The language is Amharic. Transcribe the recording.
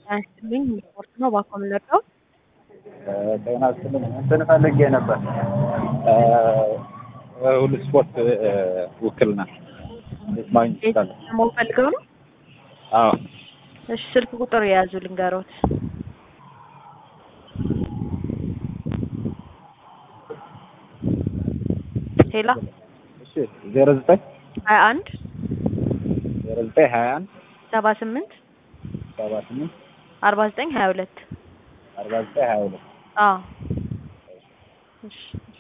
ያንስልኝ ስፖርት ነው ባኮ የምንወደው ጤና ይስጥልኝ እንትን ፈልጌ ነበር ሁሉ ስፖርት ውክልና እንዴት ማግኘት ይችላለሁ? ደግሞ ፈልገው ነው። አዎ እሺ ስልክ ቁጥር የያዙ ልንገሮት። ሄላ እሺ ዜሮ ዘጠኝ ሀያ አንድ ዜሮ ዘጠኝ ሀያ አንድ ሰባ ስምንት ሰባ ስምንት አርባ ዘጠኝ ሀያ ሁለት አርባ ዘጠኝ ሀያ ሁለት አዎ እሺ